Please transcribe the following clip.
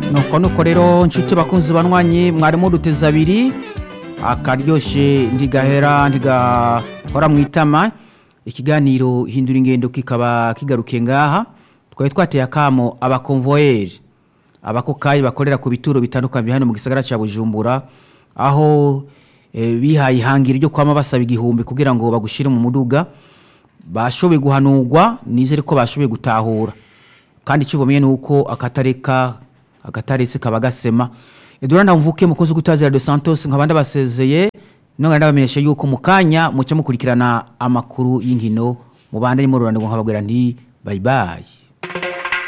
nuko nuko rero nshuti bakunzi banywanyi mwarimu duteze abiri akaryoshe ntigahera ntigahora mu itama ikiganiro hindura ingendo kikaba kigarukiye ngaha twari twateye akamo abakonvoyeri abakokayi bakorera ku bituro bitandukanye hano mu gisagara cya bujumbura aho eh, bihaye ihangiro ryo kwama basaba igihumbi kugira ngo bagushyire mu muduga bashoboye guhanurwa nizere ko bashoboye gutahura kandi icyo bamenye ni uko akatareka akataretse kaba gasema edouard ntamvuke mukozi w'ugutazira de santos nkaba ndabasezeye nongera ndabamenyesha yuko mu kanya muca mukurikirana amakuru y'inkino mubandanye mururana ngo nkababwira nti bayibayi